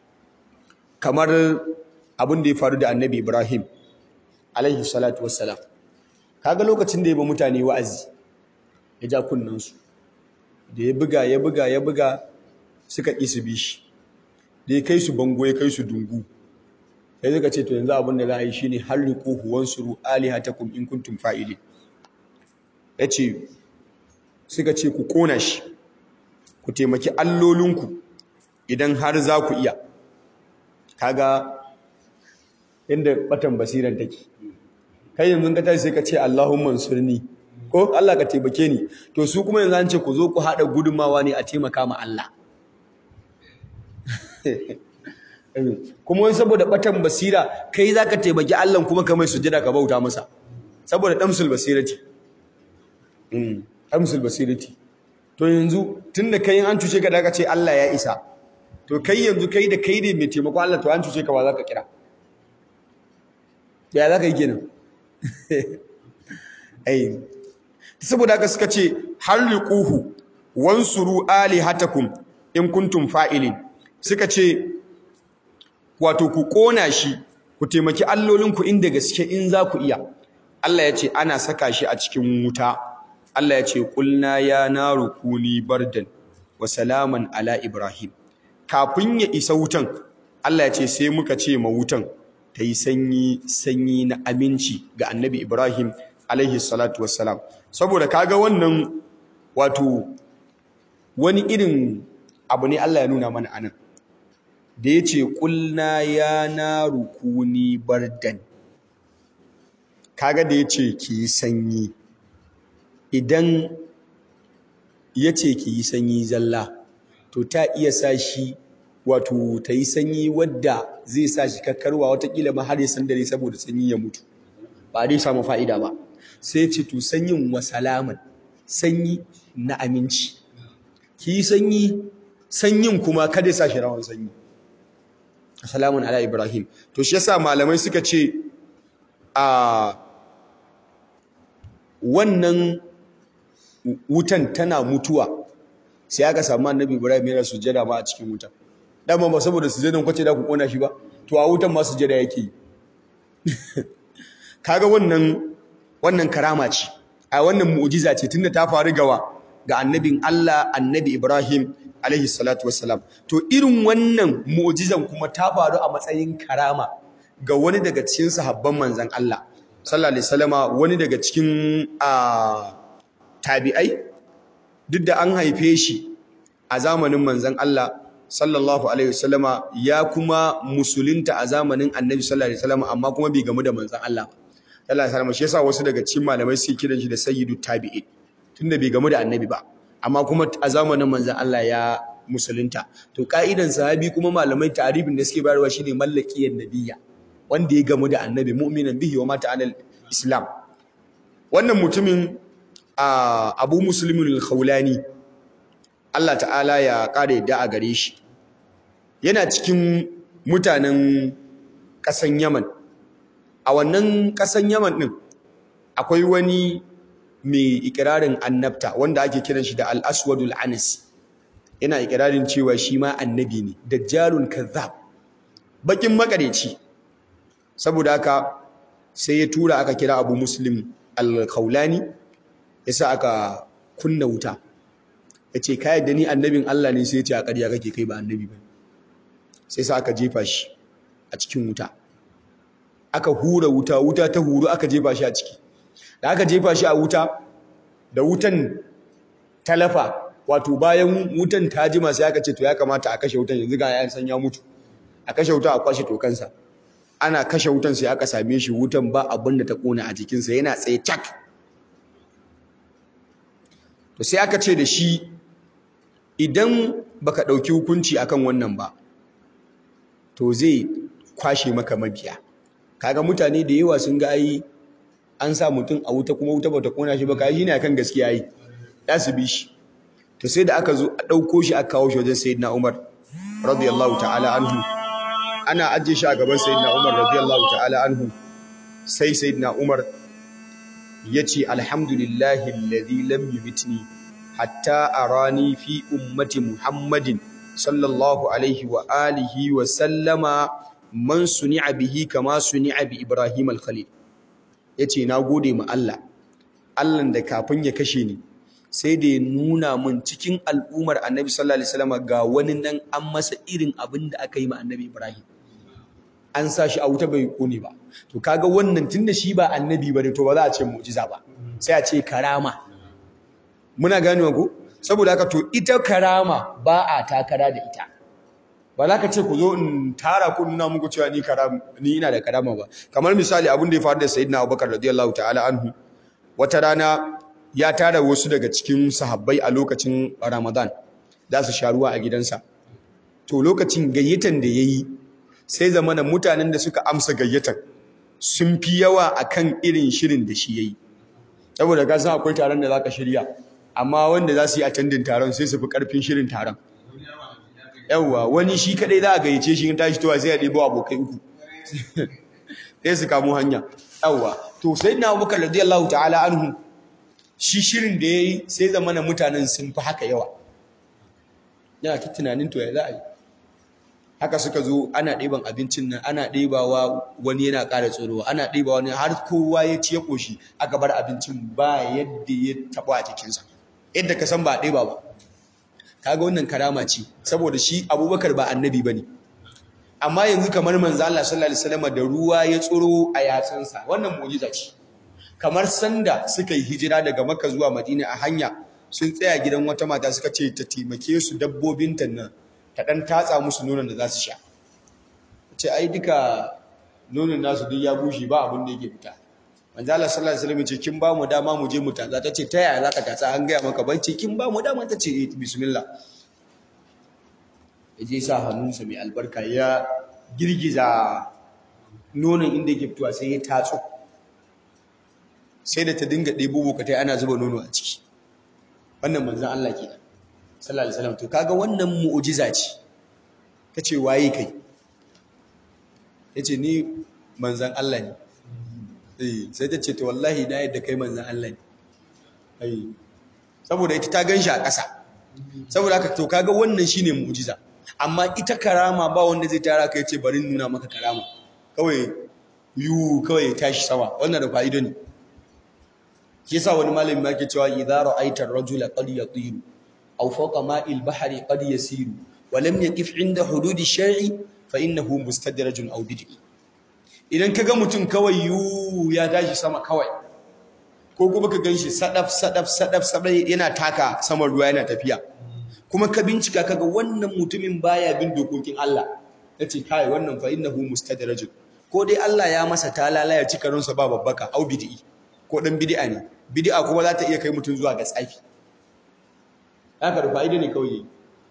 Speaker 1: kamar abin da ya faru da annabi Ibrahim alaihi salatu wassalam kaga lokacin da ya ba mutane wa'azi ya ja kunnansu da ya buga ya buga ya buga suka ƙi su bi shi da ya kai su bango ya kai su dungu sai suka ce to yanzu abin da za a yi shi ne har riƙo huwan suru alihatakum in kuntum fa'ili ya ce suka ce ku ƙona shi ku taimaki allolinku idan har za ku iya kaga inda batan basiran take kai yanzu ka tashi sai ka ce Allahumma ansurni ko Allah ka taimake ni to su kuma yanzu an ce ku zo ku haɗa gudunmawa ne a taimaka ma Allah kuma wani saboda batan basira kai zaka taimaki Allah kuma ka mai sujada ka bauta masa saboda damsul basirati mm damsul basirati to yanzu tunda kai an cuce ka da ka ce Allah ya isa to kai yanzu kai da kai ne mai taimako Allah to an cuce ka ba za ka kira ya za ka yi kenan ai saboda haka suka ce harriquhu wansuru alihatakum in kuntum fa'ilin suka ce wato ku kona shi ku taimaki allolinku inda gaske in za ku iya Allah ya ce ana saka shi a cikin wuta Allah ya ce kulna ya naru kuni bardan wa salaman ala ibrahim kafin ya isa wutan Allah ya ce sai muka ce ma wutan ta yi sanyi sanyi na aminci ga annabi ibrahim alaihi salatu wassalam saboda kaga wannan wato wani irin abu ne Allah ya nuna mana anan da ya ce ƙulna ya na rukuni bardan kaga da ya ce ki sanyi idan ya ce ki yi sanyi zalla to ta iya sa shi wato ta yi sanyi wadda zai sa shi kakkarwa watakila ma har ya san dare saboda sanyi ya mutu ba dai samu fa'ida ba sai ce to sanyin wa salaman sanyi na aminci ki yi sanyi sanyin kuma kada ya sa shi rawan sanyi salamun ala ibrahim to shi yasa malamai suka ce a wannan wutan tana mutuwa sai aka samu annabi ibrahim yana sujjada ma a cikin wutan dama ba saboda sujjadan kwace da ku kona shi ba to a wutan ma sujjada yake yi kaga wannan wannan karama ce a wannan mu'jiza ce tunda ta faru gawa ga annabin Allah annabi Ibrahim alaihi salatu wassalam to irin wannan mu'jizan kuma ta faru a matsayin karama ga wani daga cikin sahabban manzon Allah sallallahu alaihi wasallama wani daga cikin tabi'ai duk da an haife shi a zamanin manzon Allah sallallahu alaihi wasallama ya kuma musulunta a zamanin annabi sallallahu alaihi wasallama amma kuma bai gamu da manzon Allah ba sallallahu alaihi wasallama shi yasa wasu daga cikin malamai suke kiran shi da sayyidu tabi'in tunda bai gamu da annabi ba amma kuma a zamanin manzon Allah ya musulunta to ka'idan sahabi kuma malamai ta'arifin da suke bayarwa shine mallakiyan nabiyya wanda ya gamu da annabi mu'minan bihi wa mata alal islam wannan mutumin abu muslimin al-khawlani Allah ta'ala ya kare da a gare shi yana cikin mutanen ƙasan Yaman a wannan ƙasan Yaman din akwai wani mai ikirarin annabta wanda ake kiran shi da al-aswadul anas yana ikirarin cewa shi ma annabi ne dajjalun kazzab bakin makareci saboda haka sai ya tura aka kira abu muslim al-khawlani yasa aka kunna wuta yace ka yadda ni annabin Allah ne sai ya ce a ƙarya kake kai ba annabi ba sai sa aka jefa shi a cikin wuta aka hura wuta wuta ta huru aka jefa shi a ciki da aka jefa shi a wuta da wutan talafa wato bayan wutan ta jima sai aka ce to ya kamata a kashe wutan yanzu ga ya san ya mutu a kashe wuta a kwashe tokansa ana kashe wutan sai aka same shi wutan ba abin da ta kona a jikinsa yana tsaye cak to sai aka ce da shi idan baka ɗauki hukunci akan wannan ba to zai kwashe maka mabiya kaga mutane da yawa sun ga ai an sa mutum a wuta kuma wuta bata kona shi ba kai shine akan gaskiya yi ya su bi shi to sai da aka zo a ɗauko shi aka kawo shi wajen sayyidina Umar radiyallahu ta'ala anhu ana ajiye shi a gaban sayyidina Umar radiyallahu ta'ala anhu sai sayyidina Umar yace alhamdulillahi alladhi lam yumitni hatta arani fi ummati Muhammadin sallallahu alaihi wa alihi wa sallama man suni'a bihi kama suni'a bi Ibrahim al-Khalil yace na gode ma Allah Allah da kafin ya kashe ni sai da ya nuna mun cikin al'umar Annabi sallallahu alaihi wasallam ga wani nan an masa irin abin da aka yi ma Annabi Ibrahim an sa shi a wuta bai kone ba to kaga wannan tunda shi ba annabi bane to ba za a ce mu'jiza ba sai a ce karama muna ganewa ko saboda haka to ita karama ba a takara da ita ba za ka ce ku zo in tara ku nuna muku cewa ni karama ni ina da karama ba kamar misali abin da ya faru da sayyidina Abubakar radiyallahu ta'ala anhu wata rana ya tara wasu daga cikin sahabbai a lokacin Ramadan za su sha ruwa a gidansa to lokacin gayyatan da yayi sai zamana mutanen da suka amsa gayyatan sun fi yawa akan irin shirin da shi yayi saboda ka san akwai taron da zaka shirya amma wanda za su yi attending taron sai su fi karfin shirin taron yawwa wani shi kadai za a gayyace shi in tashi towa sai ya ɗebo abokai uku sai su kamo hanya yawwa to sai na abubakar radiyallahu ta'ala anhu shi shirin da ya yi sai zamana mutanen sun fi haka yawa yana ta tunanin to ya za a yi haka suka zo ana ɗeban abincin nan ana ɗebawa wani yana ƙara tsorowa ana ɗebawa wani har kowa ya ci ya ƙoshi aka bar abincin ba yadda ya taɓa a jikinsa yadda ka san ba a ɗeba ba kaga wannan karama ce saboda shi abubakar ba annabi ba ne amma yanzu kamar manzo Allah sallallahu alaihi wasallam da ruwa ya tsoro a yatsunsa wannan mu'jiza ce kamar sanda suka yi hijira daga makka zuwa madina a hanya sun tsaya gidan wata mata suka ce ta taimake su dabbobin ta nan ta ɗan tatsa musu nonon da za su sha ce ai duka nonon nasu duk ya bushe ba abin da yake fita manzo Allah sallallahu alaihi wasallam ce kin ba mu dama mu je mu tatsa tace ta yaya zaka tatsa an gaya maka ban ce kin ba mu dama tace eh bismillah yaje sa hannunsa mai albarka ya girgiza nonon inda yake fitowa sai ya tatso sai da ta dinga ɗebo bokatai ana zuba nono a ciki wannan manzon Allah kenan sallallahu alaihi wasallam to kaga wannan mu'jiza ce kace waye kai yace ni manzon Allah ne eh sai ta ce to wallahi na yadda kai manzon Allah ne eh saboda ita ta ganshi a ƙasa saboda haka to kaga wannan shine mu'jiza amma ita karama ba wanda zai tara kai ce bari nuna maka karama kawai yu kawai tashi sama wannan da fa'ido ne shi yasa wani malami ma ke cewa idza ra'aita ar-rajula qad yatiru aw fawqa ma'il bahri qad yasiru wa lam yaqif 'inda hududi shar'i fa innahu mustadrajun aw bid'i idan kaga mutum kawai yu ya tashi sama kawai ko kuma ka ganshi sadaf sadaf sadaf sadaf yana taka saman ruwa yana tafiya kuma ka bincika kaga wannan mutumin baya bin dokokin Allah yace kai wannan fa innahu mustadrajun ko dai Allah ya masa talala ya cika ransa ba babbaka au bid'i ko dan bid'a ne bid'a kuma za ta iya kai mutum zuwa ga tsafi haka da fa'ida ne kawai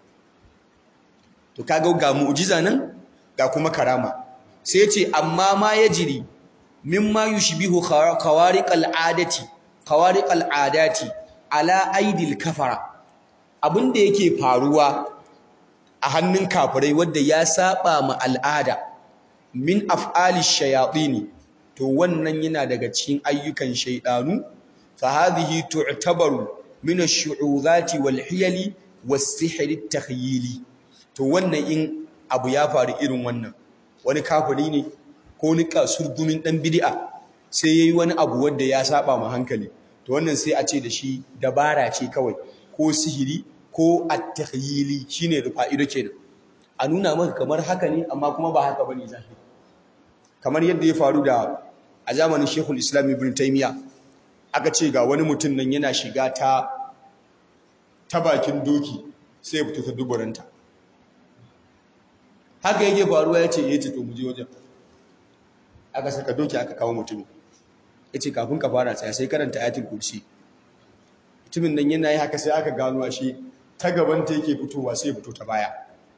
Speaker 1: to kaga ga mu'jiza nan ga kuma karama sai yace amma ma yajri mimma yushbihu khawariqal adati khawariqal adati ala aidil kafara abinda yake faruwa a hannun kafirai wanda ya saba ma al'ada min af'ali shayatin to wannan yana daga cikin ayyukan shaydanu fa hadhihi tu'tabaru min ash-shu'uzati wal hiyali was-sihr at-takhyili to wannan in abu ya faru irin wannan wani kafiri ne ko ni kasurgumin dan bid'a sai yayi wani abu wanda ya saba ma hankali to wannan sai a ce da shi dabara ce kawai ko sihiri ko at-takhyili shine rufa'ido kenan a nuna maka kamar haka ne amma kuma ba haka bane zahiri kamar yadda ya faru da a zamanin Sheikhul Islam Ibn Taymiyyah aka ce ga wani mutum nan yana shiga ta ta bakin doki sai ya fito ta duburanta haka yake faruwa ya ce ya ce to mu je wajen aka saka doki aka kawo mutumin ya ce kafin ka fara tsaya sai karanta ayatul kursi mutumin nan yana yi haka sai aka gano shi ta gabanta yake fitowa sai ya fito ta baya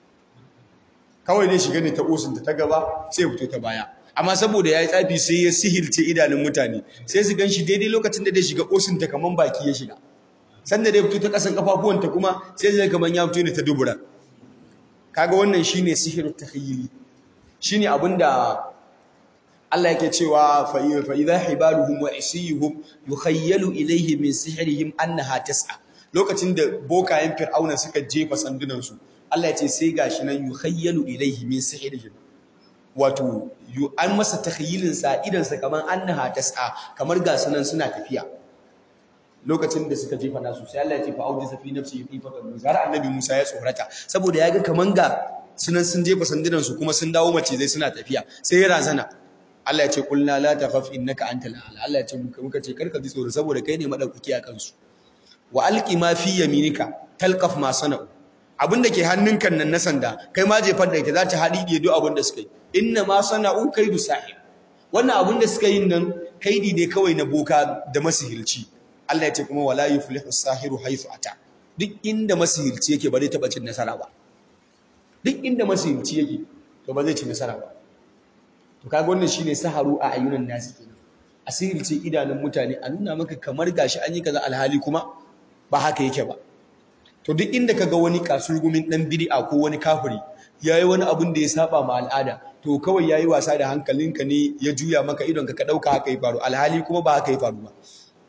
Speaker 1: kawai dai shiga ne ta osinta ta gaba sai ya fito ta baya amma saboda ya yi tsafi sai ya sihirce idanun mutane sai su gan shi daidai lokacin da dai shiga osinta kamar baki ya shiga sanda dai fito ta ƙasan kafafuwanta kuma sai zai kamar ya fito ne ta dubura kaga wannan shine sihirin takhayyuli shine abinda Allah yake cewa fa idha hibaluhum wa isiyuhum yukhayyalu ilayhi min sihrihim annaha tas'a lokacin da bokayen fir'auna suka jefa sandunan su Allah ya ce sai gashi nan yukhayyalu ilayhi min sihrihim wato yu an masa takhayyulin sa idan sa kaman annaha tas'a kamar ga sunan suna tafiya lokacin da suka jefa nasu sai Allah ya ce fa audi safi nafsi khifatan musa har annabi Musa ya tsorata saboda ya ga kaman ga sunan sun jefa sandunan su kuma sun dawo mace zai suna tafiya sai ya razana Allah ya ce kulna la takhaf innaka antal a'la Allah ya ce muka muka ce karka ji tsoro saboda kai ne madaukaki a kansu wa alqi ma fi yaminika talqaf ma sana'u abinda ke hannunka nan na sanda kai ma jefar da ita za ta haɗi da duk abin da suka yi inna ma sana'u kaidu sahib wannan abin da suka yi nan kaidi ne kawai na boka da masihirci Allah ya ce kuma wala yuflihu sahiru haythu ata duk inda masihirci yake ba zai taba cin nasara ba duk inda masihirci yake to ba zai ci nasara ba to kaga wannan shine saharu a ayyunan nasi kenan asirce idanun mutane a nuna maka kamar gashi an yi kaza alhali kuma ba haka yake ba to duk inda kaga wani kasurgumin dan bid'a ko wani kafiri yayi wani abun da ya saba ma al'ada to kawai yayi wasa da hankalinka ne ya juya maka idon ka ka dauka haka ya faru alhali kuma ba haka ya faru ba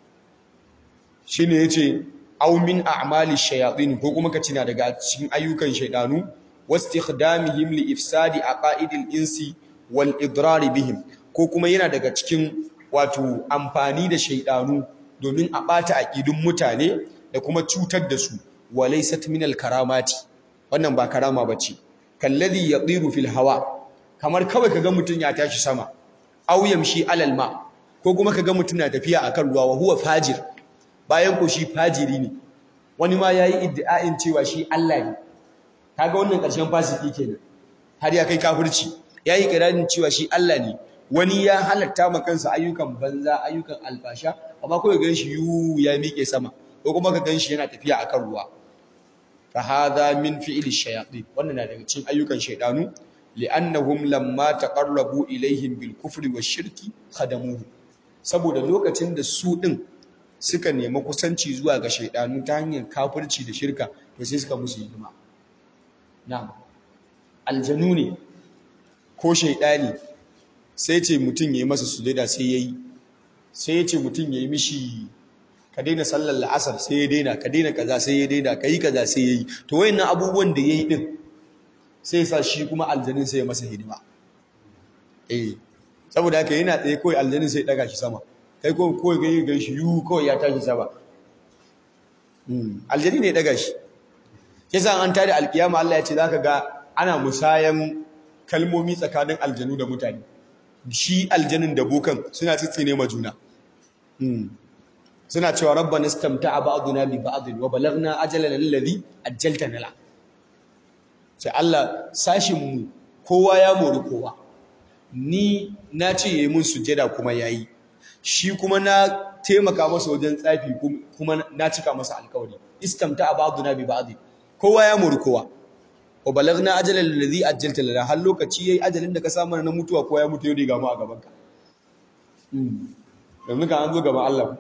Speaker 1: shine yace aw min a'mali shayatin ko kuma ka cina daga cikin ayyukan shaydanu wastikhdamihim li ifsadi aqaidil insi wal idrari bihim ko kuma yana daga cikin wato amfani da shaydanu domin a bata aqidun mutane da kuma cutar da su walaysat min al karamati wannan ba karama bace kalladhi yatiru fil hawa kamar kawai kaga mutun ya tashi sama aw yamshi alal ma ko kuma kaga mutun na tafiya akan ruwa wa huwa fajir bayan ko shi fajiri ne wani ma yayi iddia'in cewa shi Allah ne kaga wannan ƙarshen fasiki kenan har ya kai kafirci yayi kirarin cewa shi Allah ne wani ya halatta ma kansa ayyukan banza ayyukan alfasha amma kawai gan shi yu ya miƙe sama ko kuma ka gan shi yana tafiya akan ruwa fa hadha min fi'li shayatin wannan na daga cikin ayyukan shaydanu li'annahum lamma taqarrabu ilaihim bil kufri wash shirki khadamuhu saboda lokacin da su din suka nemi kusanci zuwa ga shaydanu ta hanyar kafirci da shirka to sai suka musu hidima na'am aljanu ne ko shaydani sai ce mutum yayi masa sujada sai yayi sai ya ce mutum yayi mishi ka daina sallar la'asar sai ya daina ka daina kaza sai ya daina kai kaza sai yayi to wayannan abubuwan da yayi din sai sa shi kuma aljanin sai ya masa hidima eh saboda haka yana tsaye kawai aljanin sai daga shi sama kai kawai kawai gani gan shi yu kawai ya tashi sama aljani ne daga shi yasa an tada alkiyama Allah ya ce zaka ga ana musayan kalmomi tsakanin aljanu da mutane shi aljanin da bokan suna tsitsine ma juna suna cewa rabbana istamta'a ba'duna bi ba'd wa balagna ajalana alladhi ajjaltana la sai Allah sashinmu kowa ya mori kowa ni na ce yayi mun sujjada kuma yayi shi kuma na taimaka masa wajen tsafi kuma na cika masa alkawari istamta ba'duna bi ba'd kowa ya mori kowa wa balagna ajalal ladhi ajjalta lana har lokaci yayi ajalin da ka samu na mutuwa kowa ya mutu yau ga mu a gaban ka yanzu ka an zo gaban Allah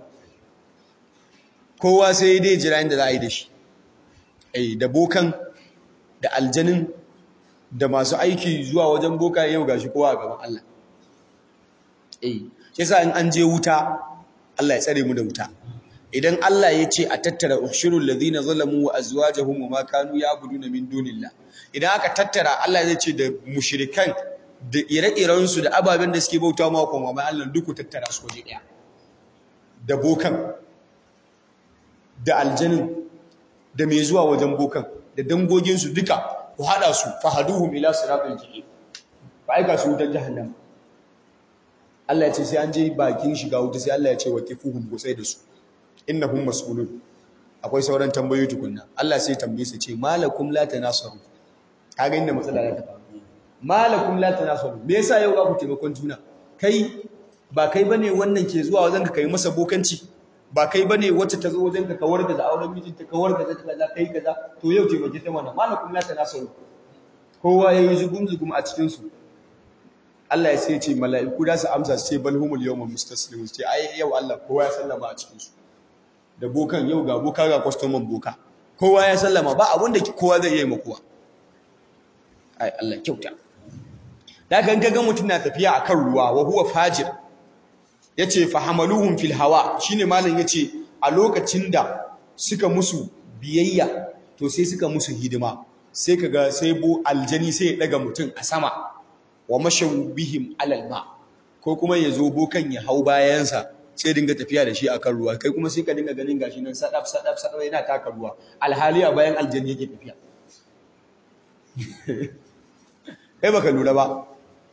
Speaker 1: kowa sai dai jira inda za a yi da shi eh da bokan da aljanin da masu aiki zuwa wajen boka yau gashi kowa a gaban Allah eh yasa in an je wuta Allah ya tsare mu da wuta idan Allah ya ce a tattara ushurul ladina zalamu wa azwajuhum wa ma kanu ya'buduna min dunillah idan aka tattara Allah zai ce da mushrikan da ire-iren su da ababen da suke bauta ma kuma mai Allah duk tattara su waje daya da bokan da aljanin da mai zuwa wajen bokan da dangoginsu duka ku haɗa su fahaduhum ila siratul jahim fa aika su wutar jahannam Allah ya ce sai an je bakin shiga wuta sai Allah ya ce wa kifuhum gusai da su innahum mas'ulun akwai sauran tambayoyi tukunna Allah sai tambaye su ce malakum la tanasaru kaga inda matsala ta faru malakum la tanasaru me yasa yau ga ku taimakon juna kai ba kai bane wannan ke zuwa wajen ka kai masa bokanci ba kai bane wacce ta zo wajen ka kawar da auren mijinta kawar da kaza kai kaza to yau taimake ta mana malakum la tanasaru kowa yayi zugum zugum a cikin su Allah ya sai ce mala'iku da su amsa su ce balhumul yawma mustaslimun ce ai yau Allah kowa ya sallama a cikin su da bokan yau ga boka ga kwastoman boka kowa ya sallama ba abin da kowa zai yi makuwa ai Allah kyauta da kan ga mutum na tafiya akan ruwa wa huwa fajir yace fahamaluhum fil hawa shine malam yace a lokacin da suka musu biyayya to sai suka musu hidima sai kaga sai bo aljani sai ya daga mutum a sama wa mashaw bihim alal ma ko kuma ya zo bokan ya hau bayansa sai dinga tafiya da shi akan ruwa kai kuma sai ka dinga ganin gashi nan sadaf sadaf sadaf yana taka ruwa alhali a bayan aljanni yake tafiya kai baka lura ba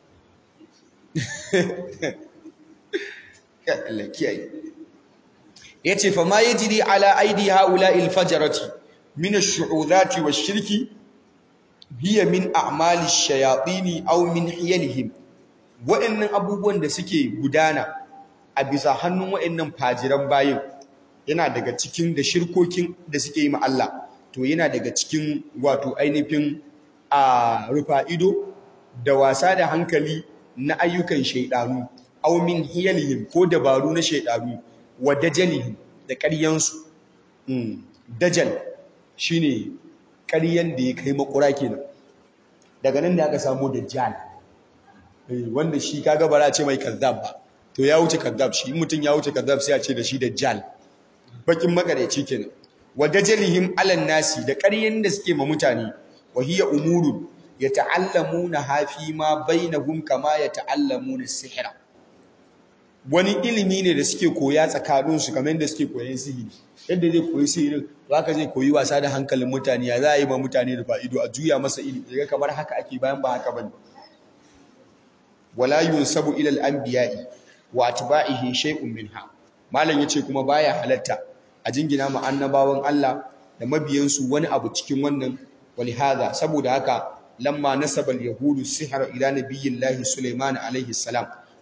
Speaker 1: Allah kiyaye yace fa ma yajri ala aidi haula'i alfajarati min ash-shu'udati wash-shirki hiya min a'mali ash-shayatin aw min hiyalihim wa'annan abubuwan da suke gudana a bisa hannun wa'annan fajiran bayin yana daga cikin da shirkokin da suke yi ma Allah to yana daga cikin wato ainihin a rufa ido da wasa da hankali na ayyukan shaidanu aw min hiyalihim ko dabaru na shaidanu wa dajalihim da ƙaryansu mm. dajal shine ƙaryan da ya kai makura kenan daga nan ne aka samu dajjal eh, wanda shi kaga bara ce mai kazzab ba to ya wuce kazzab shi mutum ya wuce kazzab sai a ce da shi dajjal bakin makareci kenan wa dajalihim alan nasi da ƙaryan da suke ma mutane wa hiya umurun yata'allamuna hafi ma bainahum kama yata'allamuna sihra wani ilimi ne da suke koya tsakanin su kamar yadda suke koyan sihiri yadda zai koyi sihirin haka zai koyi wasa da hankalin mutane ya za a yi ma mutane da fa'ido a juya masa ilimi daga kamar haka ake bayan ba haka bane wala yunsabu ila al-anbiya'i wa atba'ihi shay'un minha malam yace kuma baya halatta a jingina ma annabawan Allah da mabiyansu wani abu cikin wannan walihada saboda haka lamma nasaba al-yahudu sihra ila nabiyillahi Sulaiman alaihi salam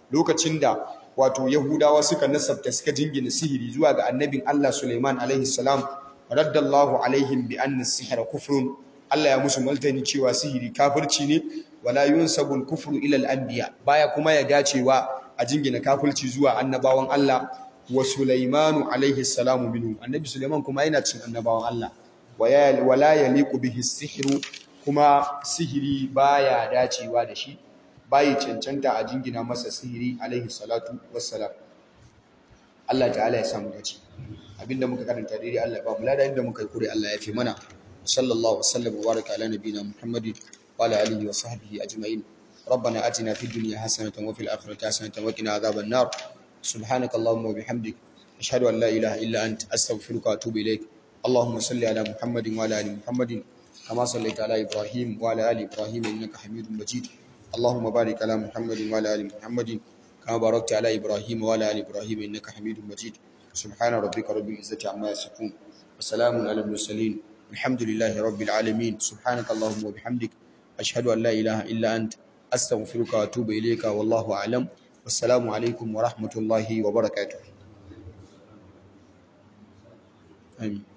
Speaker 1: lokacin da wato yahudawa suka nasabta suka jingina sihiri zuwa ga annabin Allah Sulaiman alaihi salam raddallahu alaihim bi anna sihra kufrun Allah ya musu maltani cewa sihiri kafirci ne wala yunsabul kufru ila al-anbiya baya kuma ya dacewa a jingina kafirci zuwa annabawan Allah wa Sulaimanu alaihi salamu minhu annabi Sulaiman kuma yana cin annabawan Allah wala yaliqu bihi sihru kuma sihiri baya dacewa da shi bayi cancanta a jingina masa sihiri alaihi salatu wassalam Allah ta'ala ya samu dace abinda muka karanta daidai Allah ba mu lada inda muka yi kure Allah ya fi mana sallallahu wasallam wa baraka ala nabiyina muhammadin wa ala alihi wa sahbihi ajma'in ربنا آتنا في الدنيا حسنة وفي الآخرة حسنة وقنا عذاب النار سبحانك اللهم وبحمدك أشهد أن لا إله إلا أنت أستغفرك وأتوب إليك اللهم صل على محمد وعلى آل محمد كما صليت على إبراهيم وعلى آل إبراهيم إنك حميد مجيد اللهم بارك على محمد وعلى آل محمد كما باركت على إبراهيم وعلى آل إبراهيم إنك حميد مجيد سبحان ربك رب العزة عما يصفون وسلام على المرسلين الحمد لله رب العالمين سبحانك اللهم وبحمدك أشهد أن لا إله إلا أنت أستغفرك وأتوب إليك والله أعلم والسلام عليكم ورحمة الله وبركاته آمين